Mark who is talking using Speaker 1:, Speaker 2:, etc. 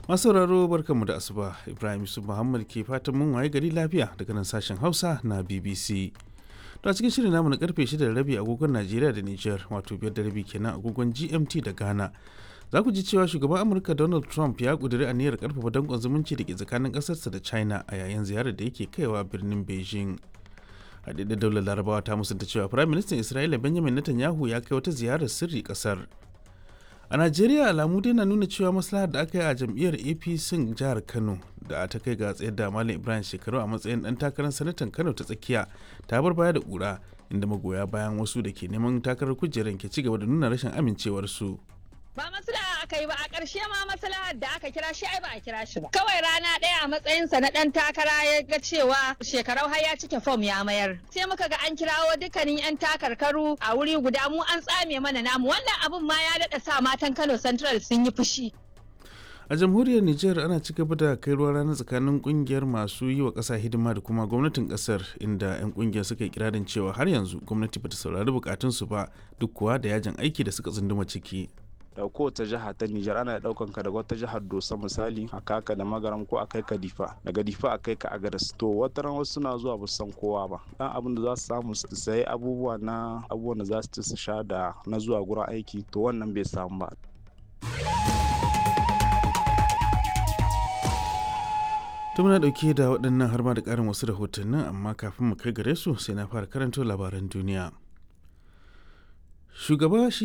Speaker 1: masu sauraro barkanmu da asuba ibrahim yusuf muhammad ke fatan mun waye gari lafiya daga nan sashen hausa na bbc to a cikin shirin namu na karfe 6 da rabi agogon najeriya da niger wato biyar da rabi kenan agogon gmt da ghana za ku ji cewa shugaban amurka donald trump ya kuduri aniyar karfafa danƙon zumunci da ke tsakanin ƙasarsa da china a yayin ziyarar da yake kaiwa birnin beijing haɗaɗɗen daular larabawa ta musanta cewa firayim ministan isra'ila benjamin netanyahu ya kai wata ziyarar sirri ƙasar a najeriya alamu dai na nuna cewa maslahar da aka yi a jam'iyyar apc jihar kano da ta kai ga tsayar da malam ibrahim shekaru a matsayin dan takarar sanatan kano ta tsakiya ta bar baya da kura inda magoya bayan wasu da ke neman takarar kujerar ke ci gaba da nuna rashin amincewarsu.
Speaker 2: ba maslaha aka yi ba a ƙarshe ma maslahar da aka kira shi ai ba a kira shi ba kawai rana ɗaya a matsayinsa na ɗan takara ya ga cewa shekarau har ya cike fom ya mayar sai muka ga an kirawo dukkanin yan takarkaru a wuri guda mu an tsame mana namu wannan abun ma ya daɗa sa matan Kano Central sun yi fushi
Speaker 1: a jamhuriyar niger ana ci gaba da kai ruwa rana tsakanin kungiyar masu yi wa ƙasa hidima da kuma gwamnatin ƙasar inda 'yan kungiyar suka yi kirarin cewa har yanzu gwamnati bata saurari bukatunsu ba duk kuwa da yajin aiki da suka tsunduma ciki
Speaker 3: da kowace jiha ta Nijar ana daukan ka daga wata jihar Dosa misali a kaka da magaram ko a kai ka Difa daga Difa a kai ka Agadas to wata ran wasu suna zuwa ba san kowa ba dan abin da za su samu su sayi abubuwa na abubuwan da za su ci su sha da na zuwa gurin aiki to wannan bai samu ba
Speaker 1: to muna dauke da waɗannan har ma da ƙarin wasu rahotannin amma kafin mu kai gare su sai na fara karanto labaran duniya shugaba shi